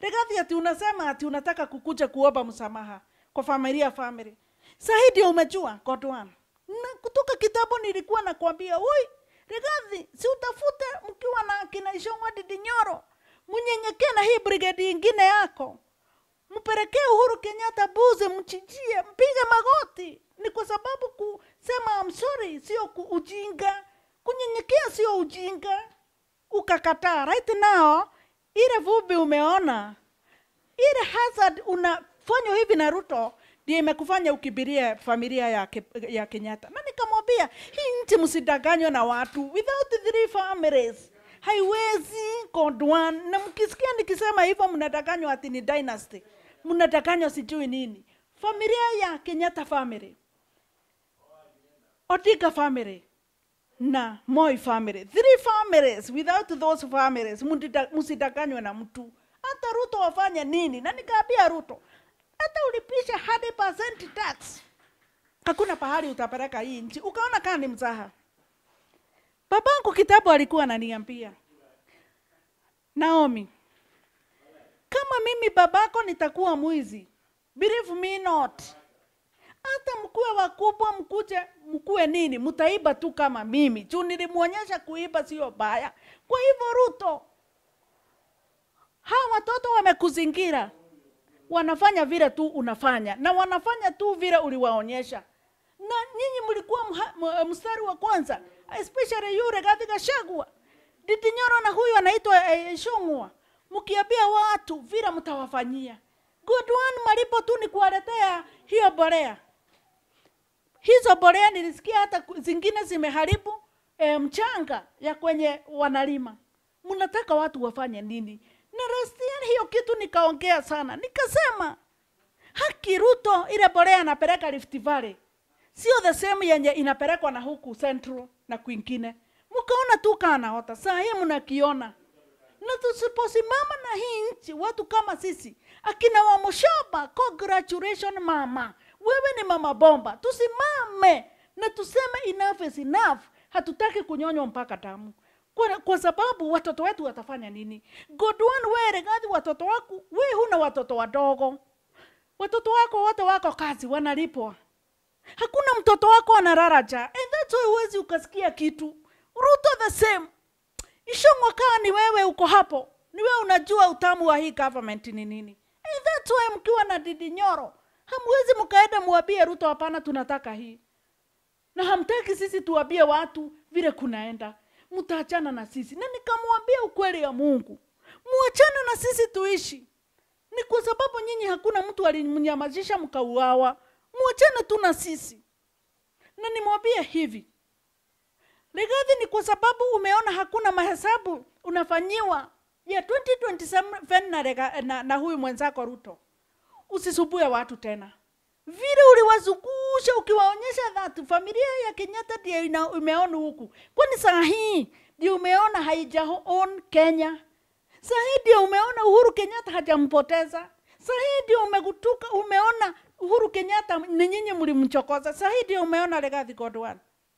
Rigathi ati unasema ati unataka kukuja kuomba msamaha kwa familia family. Sahii ndio umejua God one. Na kutoka kitabu nilikuwa nakwambia, oi Rigathi, si utafute mkiwa na kina Ishongwa Didinyoro, mnyenyekee na hii brigade ingine yako, mpelekee Uhuru Kenyatta buzi, mchijie, mpige magoti. Ni kwa sababu kusema I'm sorry sio ku- ujinga, kunyenyekea sio ujinga. Ukakataa right now, ile vumbi umeona ile hazard unafanywa hivi na Ruto ndio imekufanya ukibirie familia ya, ke, ya Kenyatta. Na nikamwambia hii nchi msidanganywe na watu, without three families haiwezi God one. Na mkisikia nikisema hivyo, mnadanganywa ati ni dynasty, mnadanganywa sijui nini. Familia ya Kenyatta family, Odinga family na Moi family, three families. Without those families, mundida- msidanganywe na mtu. Hata Ruto wafanye nini? Na nikaambia Ruto, hata ulipisha 100% tax, hakuna pahali utapeleka hii nchi. Ukaona kama ni mzaha. Babangu kitabu alikuwa ananiambia, Naomi, kama mimi babako nitakuwa mwizi, believe me not hata mkuwe wakubwa mkuje mkuwe nini mtaiba tu kama mimi juu nilimwonyesha kuiba sio baya kwa hivyo ruto hawa watoto wamekuzingira wanafanya vile tu unafanya na wanafanya tu vile uliwaonyesha na nyinyi mlikuwa mha- m- mstari wa kwanza especially yule Rigathi Gachagua Didinyoro na huyu anaitwa eh, Shong'wa mkiambia watu vile mtawafanyia good one malipo tu ni kuwaletea hiyo borea hizo borea nilisikia hata ku- zingine zimeharibu e, mchanga ya kwenye wanalima. Mnataka watu wafanye nini? Na Rastian, hiyo kitu nikaongea sana, nikasema haki Ruto, ile borea anapeleka Rift Valley sio the same yenye inapelekwa na huku Central na kwingine. Mkaona tu kanaota, saa hii mnakiona na tusiposimama na hii nchi, watu kama sisi akina Wamushoba, congratulation mama, wewe ni mama bomba. Tusimame na tuseme enough is enough. Hatutaki kunyonywa mpaka damu kwa, kwa sababu watoto wetu watafanya nini? Godwan, wewe Rigathi, watoto wako wewe huna watoto wadogo, watoto wako wote wako kazi, wanalipwa hakuna mtoto wako analala njaa, and that's why huwezi ukasikia kitu. Ruto the same Ishongwa kaa ni wewe uko hapo, ni wewe unajua utamu wa hii government ni nini. And that's why mkiwa na Didi Nyoro hamwezi mkaenda muambie Ruto hapana, tunataka hii, na hamtaki sisi tuambie watu vile kunaenda, mtaachana na sisi. Na nikamwambia ukweli ya Mungu, muachane na sisi tuishi. Ni kwa sababu nyinyi hakuna mtu alimnyamazisha mkauawa, muachane tu na sisi. Na nimwambie hivi, Rigathi, ni kwa sababu umeona hakuna mahesabu unafanyiwa ya 2027 na, Riga- na, na huyu mwenzako Ruto. Usisubue watu tena vile uliwazungusha ukiwaonyesha that familia ya Kenyatta ndio ina- imeona huku, kwani saa hii ndio umeona haijaon Kenya. Saa hii ndio umeona Uhuru Kenyatta hajampoteza. Saa hii ndio umegutuka, umeona Uhuru Kenyatta ni nyinyi mlimchokoza. Saa hii ndio umeona Rigathi Godwan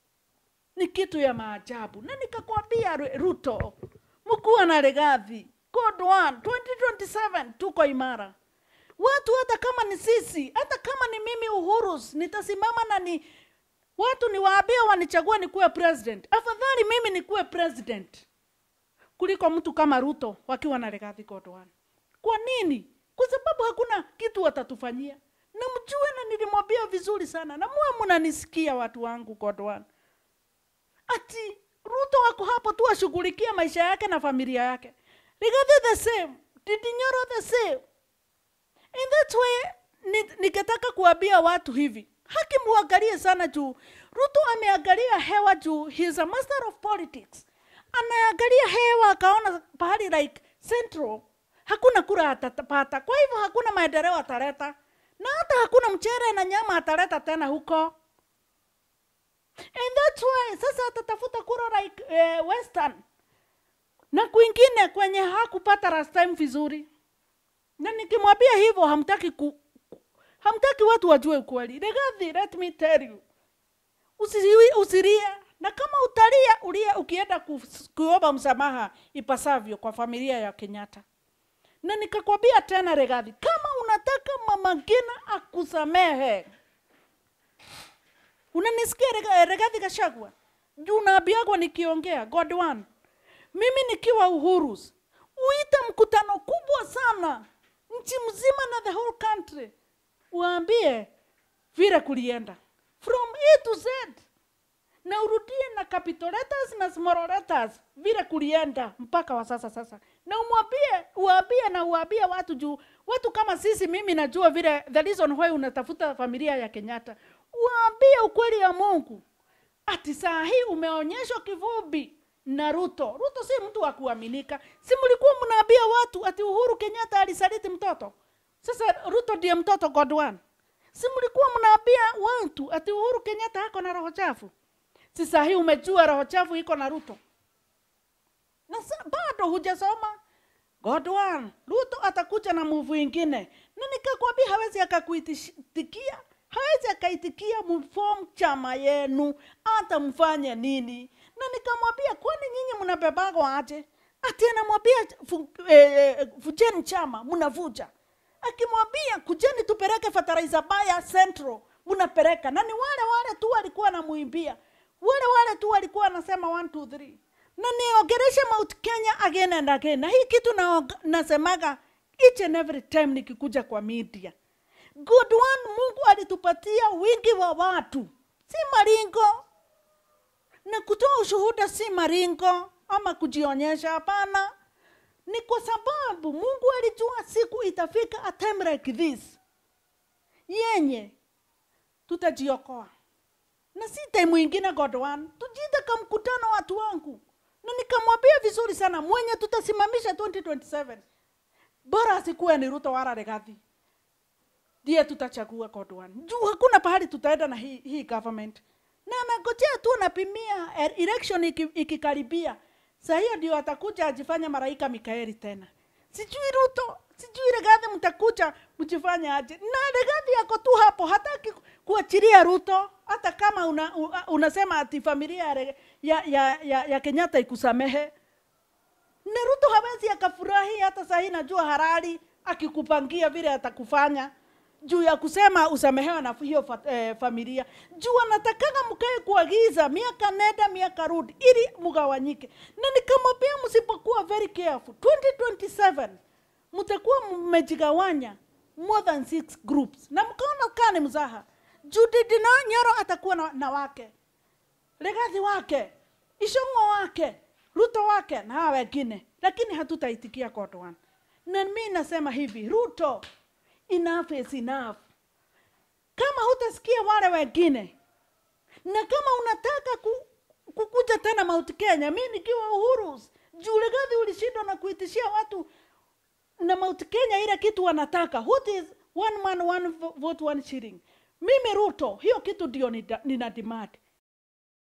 ni kitu ya maajabu, na nikakwambia Ru- Ruto, mkuwa na Rigathi God one 2027 tuko imara. Watu hata kama ni sisi, hata kama ni mimi Uhuru, nitasimama na ni watu niwaambie wanichague nikuwe president. Afadhali mimi nikuwe president kuliko mtu kama Ruto wakiwa na Rigathi God one. Kwa nini? Kwa sababu hakuna kitu watatufanyia, na mjue, na nilimwambia vizuri sana, na muwe mnanisikia watu wangu God one ati Ruto wako hapo tu ashughulikie maisha yake na familia yake. Rigathi the same, Ndindi Nyoro the same. And that's why ni- nikataka kuambia watu hivi, haki muangalie sana juu Ruto ameangalia hewa juu he is a master of politics. Anaangalia hewa akaona pahali like Central hakuna kura atapata, kwa hivyo hakuna maendeleo ataleta, na hata hakuna mchere na nyama ataleta tena huko. And that's why sasa atatafuta kura like eh, Western na kwingine kwenye hakupata last time vizuri, na nikimwambia hivyo hamtaki ku, ku- hamtaki watu wajue ukweli. Rigathi, let me tell you, usiwi, usilie na kama utalia ulia ukienda ku- kuomba msamaha ipasavyo kwa familia ya Kenyatta na nikakwambia tena Regathi, kama unataka mama Ngina akusamehe, unanisikia Rega- Regathi Gachagua? Juu naambiagwa nikiongea God one, mimi nikiwa Uhurus, uite mkutano kubwa sana nchi mzima na the whole country, uambie vile kulienda from A to Z na urudie na capital letters na small letters vile kulienda mpaka wa sasa sasa, na umwambie uambie na uambie watu juu watu kama sisi, mimi najua vile the reason why unatafuta familia ya Kenyatta, uambie ukweli ya Mungu ati saa hii umeonyeshwa kivumbi na Ruto. Ruto si mtu wa kuaminika. Si mlikuwa mnaambia watu ati Uhuru Kenyatta alisaliti mtoto? Sasa Ruto ndiye mtoto God one. Si mlikuwa mnaambia watu ati Uhuru Kenyatta ako na roho chafu? Si saa hii umejua roho chafu iko na Ruto, na sa, bado hujasoma God one. Ruto atakuja na muvu ingine, na nikakwambia hawezi akakuitikia, hawezi akaitikia mform chama yenu, hata mfanye nini. Na nikamwambia kwani nyinyi mnabebagwa aje? Ati anamwambia fu, eh, vujeni chama, mnavuja. Akimwambia kujeni tupeleke fertilizer baya Central, mnapeleka. Na ni wale wale tu walikuwa namuimbia, wale wale tu walikuwa wanasema 1 2 3 na niongereshe Mount Kenya again and again, na hii kitu na, nasemaga each and every time nikikuja kwa media. Good one, Mungu alitupatia wingi wa watu, si maringo, na kutoa ushuhuda si maringo ama kujionyesha. Hapana, ni kwa sababu Mungu alijua siku itafika a time like this yenye tutajiokoa na si time ingine God one, tujite ka mkutano watu wangu, na nikamwambia vizuri sana mwenye tutasimamisha 2027 bora asikuwe ni Ruto wala Rigathi, ndiye tutachagua God one. Juu hakuna pahali tutaenda na hii, hii government, na anangojea tu anapimia eh, election iki- ikikaribia, saa hiyo ndio atakuja ajifanye malaika Mikaeli tena. Sijui Ruto, sijui Rigathi mtakuja mjifanye aje, na Rigathi yako tu hapo, hataki ku- kuachilia Ruto, hata kama una, u- unasema ati familia ya, Re- ya, ya, ya, ya Kenyatta ikusamehe na Ruto hawezi akafurahi hata saa hii, najua harari akikupangia vile atakufanya juu ya kusema usamehewe na hiyo fa, eh, familia juu anatakaga mkae kuagiza miaka nenda miaka rudi ili mgawanyike, na nikamwambia msipokuwa very careful 2027 mtakuwa mmejigawanya more than six groups, na mkaona kaa ni mzaha juu Ndindi na Nyoro atakuwa na, na wake Rigathi wake, Ishong'o wake, Ruto wake na hawa wengine, lakini hatutaitikia God one. Na mimi nasema hivi, Ruto, enough is enough. Kama hutasikia wale wengine na kama unataka ku, kukuja tena Mount Kenya, mimi nikiwa Uhuru, juu Rigathi ulishindwa na kuitishia watu na Mount Kenya ile kitu wanataka. What is one man one vo- vote one shilling? Mimi Ruto, hiyo kitu ndio nida- nina demand.